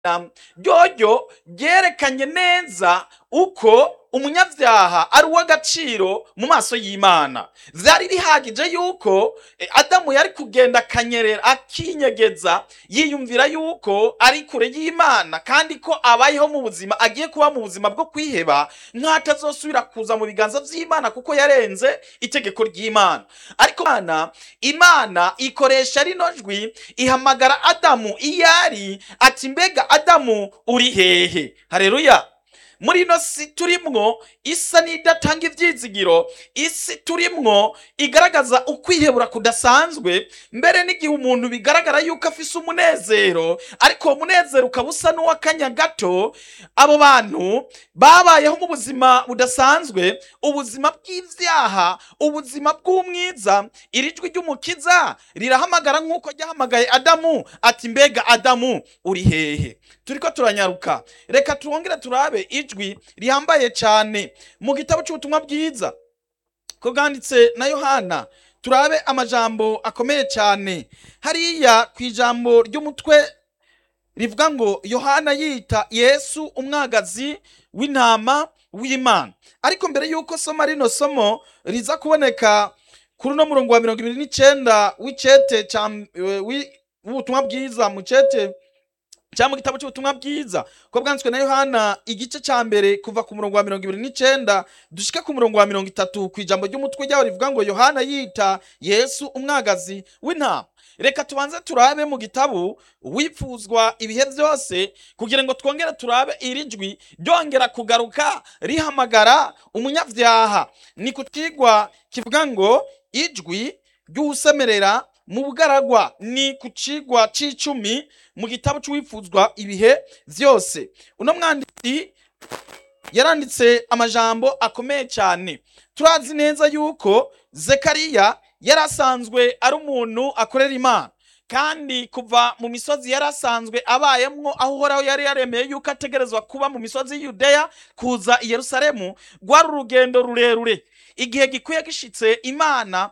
ryoryo ryerekanye neza uko umunyabyaha ari uw'agaciro mu maso y'imana vyari bihagije yuko eh, adamu yari kugenda akanyerera akinyegeza yiyumvira yuko ari kure y'imana kandi ko abayeho mu buzima agiye kuba mu buzima bwo kwiheba nk'atazosubira kuza mu biganza vy'imana kuko yarenze itegeko ry'imana ariko imana imana ikoresha rino jwi ihamagara adamu iyo ari ati mbega adamu uri hehe hareruya muri ino si turimwo isa n'idatanga ivyizigiro isi turimwo igaragaza ukwihebura kudasanzwe mbere n'igihe umuntu bigaragara yuko afise umunezero ariko uwo munezero ukaba usa n'uw'akanya gato abo bantu babayeho mu buzima budasanzwe ubuzima bw'ivyaha ubuzima bw'umwiza iri jwi ry'umukiza rirahamagara nk'uko ryahamagaye adamu ati mbega adamu uri hehe turiko turanyaruka reka twongere turabe ijwi rihambaye cyane mu gitabo cy'ubutumwa bwiza ko bwanditse na yohana turabe amajambo akomeye cyane hariya ku ijambo ry'umutwe rivuga ngo yohana yita yesu umwagazi w'intama w'imana ariko mbere y'uko soma rino somo riza kuboneka kuri uno murongo wa mirongo ibiri n'icenda w'icete ca eh, wi- w'ubutumwa bwiza mu cete cyangwa mu gitabo cy'ubutumwa bwiza ko bwanditswe na yohana igice cya mbere kuva ku murongo wa mirongo ibiri n'icenda dushike ku murongo wa mirongo itatu ku ijambo ry'umutwe ryaho rivuga ngo yohana yita yesu umwagazi w'intama reka tubanze turabe mu gitabo wipfuzwa ibihe byose kugira ngo twongere turabe iri jwi ryongera kugaruka rihamagara umunyabyaha ni ku kigwa kivuga ngo ijwi ry'uwusemerera mu bugaragwa ni ku cigwa c'icumi mu gitabo c'uwipfuzwa ibihe vyose uno mwanditsi yaranditse amajambo akomeye cyane turazi neza yuko zekariya yari asanzwe ari umuntu akorera imana kandi kuva mu misozi yari asanzwe abayemwo aho uhoraho yari yaremeye yuko ategerezwa kuba mu misozi y'iyudeya kuza i yerusalemu rwari urugendo rurerure igihe gikwiye gishitse imana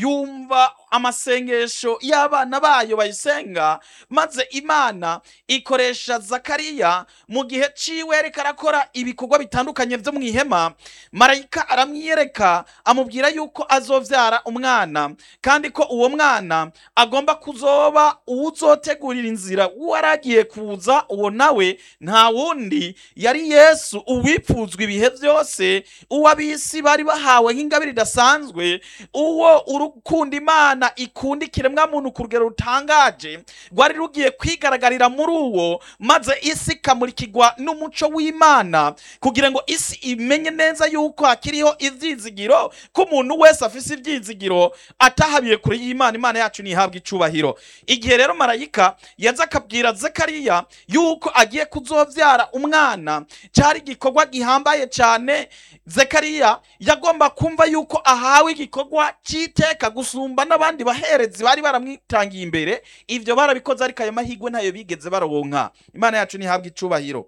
yumva amasengesho y'abana bayo bayisenga maze imana ikoresha zakariya mu gihe ciwe yariko arakora ibikorwa bitandukanye vyo mu ihema marayika aramwiyereka amubwira yuko azovyara umwana kandi ko uwo mwana agomba kuzoba uwuzotegurira inzira uwaragiye kuza uwo nawe nta wundi yari yesu uwipfuzwa ibihe vyose uwo ab'isi bari bahawe nk'ingabire idasanzwe uwo urukunda imana ikunda ikiremwa muntu ku rugero rutangaje rwari rugiye kwigaragaririra muri uwo maze isi ikamurikirwa n'umuco w'imana kugira ngo isi imenye neza yuko hakiriho ivyizigiro ko umuntu wese afise ivyizigiro atahabiye kure y'imana imana yacu ntihabwa icubahiro igihe rero marayika yaza akabwira zekariya yuko agiye kuzovyara umwana cari igikorwa gihambaye cane zekariya yagomba kumva yuko ahawe igikorwa c'iteka gusumba n'abandi baherezi bari baramwitangiye imbere ivyo barabikoze ariko ayo mahigwe ntayo bigeze baronka imana yacu ntihabwa icubahiro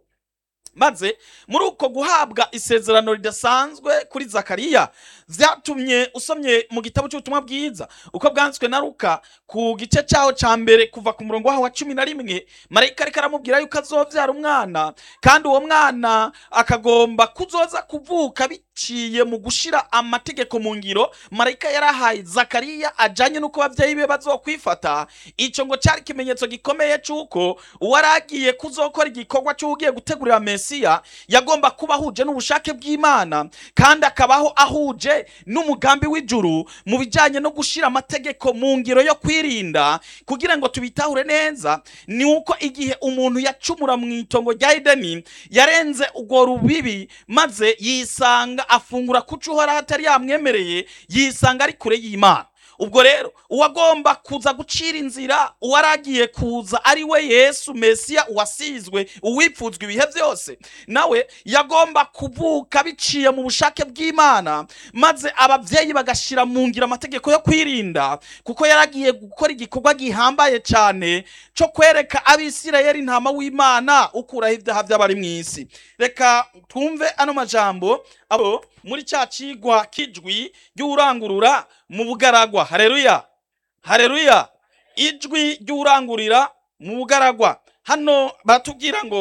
maze muri uko guhabwa isezerano ridasanzwe kuri zakariya vyatumye usomye mu gitabo cy'ubutumwa bwiza uko bwanditswe na luka ku gice cyaho ca mbere kuva ku murongo waho wa cumi na rimwe marayika ariko aramubwira yuko azovyara umwana kandi uwo mwana akagomba kuzoza kuvuka biciye mu gushira amategeko mu ngiro marayika yarahaye zakariya ajanye n'uko abavyeyi be bazokwifata ico ngo cari ikimenyetso gikomeye c'uko uwaragiye kuzokora igikorwa c'ugiye gutegurira mesiya yagomba kuba ahuje n'ubushake bw'imana kandi akabaho ahuje n'umugambi w'ijuru mu bijanye no gushira amategeko mu ngiro yo kwirinda kugira ngo tubitahure neza ni uko igihe umuntu yacumura mu itongo rya edeni yarenze urwo rubibi maze yisanga afungura kuco uhoraho atari yamwemereye yisanga ari kure y'imana ubwo rero uwagomba kuza gucira inzira uwaragiye kuza ari we yesu mesiya uwasizwe uwipfuzwa ibihe byose nawe yagomba kuvuka biciye mu bushake bw'imana maze ababyeyi bagashyira mu ngiro amategeko yo kwirinda kuko yaragiye gukora igikorwa gihambaye cyane cyo kwereka abisirayeli intama w'imana ukuraho ibyaha by'abari mu isi reka twumve ano majambo abo muri cya kigwa kijwi ry'urangurura mu bugaragwa hareruya hareruya ijwi ry'urangurira mu bugaragwa hano batubwira ngo